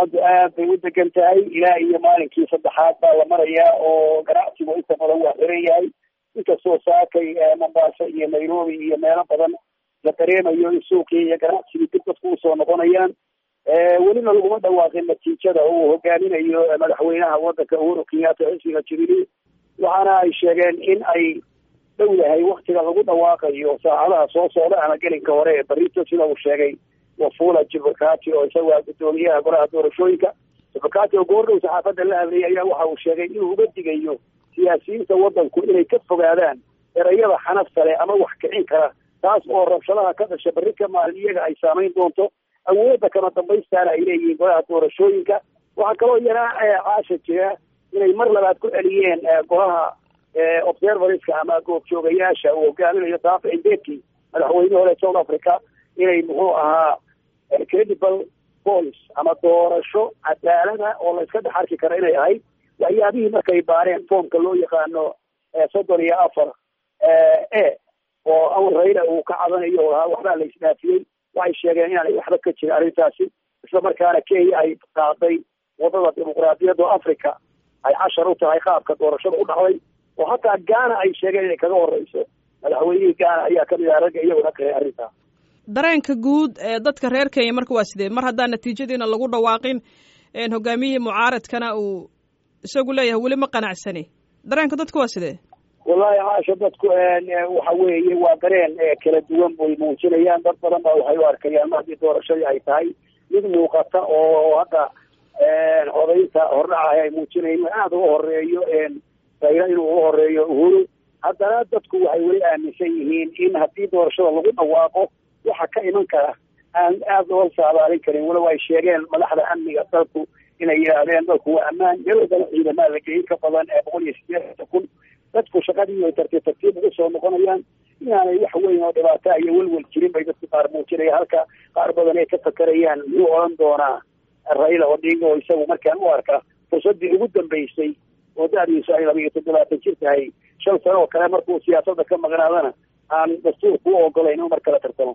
xaaladdu aad bay u degan tahay ilaa iyo maalinkii saddexaad baa la marayaa oo ganacsigu inta badan waa xiran yahay inkastoo saakay mombaaso iyo nairobi iyo meelo badan la dareemayo in suuqii iyo ganacsigii dib dadku usoo noqonayaan welina laguma dhawaaqin natiijada uu hogaaminayo madaxweynaha wadanka uhuru kenyatta xisbiga jubilee waxaana ay sheegeen in ay dhow yahay waktiga lagu dhawaaqayo saacadaha soo socda ama gelinka hore ee barito sida uu sheegay wafula jibakati oo isagu ah guddoomiyaha golaha doorashooyinka jibakati oo goordhow saxaafadda la hadlayay ayaa waxa uu sheegay inuu uga digayo siyaasiyiinta wadanku inay ka fogaadaan erayada xanafta leh ama wax kicin kara taas oo rabshadaha ka dhasha berri ka maalin iyaga ay saamayn doonto awoodda kama dambaystaana ay leeyihiin golaha doorashooyinka waxaa kaloo iyana caasha jira inay mar labaad ku celiyeen golaha observerska ama goobjoogayaasha uu hogaaminayo dafa indeki madaxweyne hore south africa inay muxuu ahaa credible police ama doorasho cadaalada oo la iska dhex arki kara inay ahayd waxyaabihii markay baareen foomka loo yaqaano soddon iyo afar e oo awal rayla uu ka cadanayo oo ahaa waxbaa la isdhaafiyey waxay sheegeen inaanay waxba ka jirin arrintaasi isla markaana kenya ay qaaday wadada dimuqraadiyadda oo africa ay cashar u tahay qaabka doorashada u dhacday oo hataa gaana ay sheegeen inay kaga horeyso madaxweynihii gaana ayaa kamid aha ragga iyaguna kahay arrintaa dareenka guud ee dadka reer kenya marka waa sidee mar haddaan natiijadiina lagu dhawaaqin hogaamiyihii mucaaradkana uu isagu leeyahay weli ma qanacsani dareenka dadku waa sidee wallahi caasha dadku waxa weeye waa dareen kala duwan bay muujinayaan dad badan baa waxay u arkayaan ma haddii doorashadii ay tahay mid muuqata oo hadda codaynta hordhacaha ay muujinayen aada uga horeeyo rayla inuu uga horeeyo uhuru haddana dadku waxay weli aaminsan yihiin in haddii doorashada lagu dhawaaqo waxa ka iman kara aan aada loola saabaalin karin walow ay sheegeen madaxda amniga dalku inay yidhaahdeen dalku waa ammaan meel walbana ciidamaa la geeyey ka badan ee boqol iyo sideetan kun dadku shaqadii ay tartiib tartiib ugu soo noqonayaan inaanay wax weyn oo dhibaata iyo welwel jirin bay dadku qaar muujinaya halka qaar badan ay ka fakerayaan muxuu odhan doonaa rayla odinga oo isagu markaan u arka fursaddii ugu dambeysay oo da-diisu ay laba iyo toddobaatan jir tahay shan sano oo kale markuu siyaasadda ka maqnaadana aan dastuurku u ogolayn inuu mar kala tartamo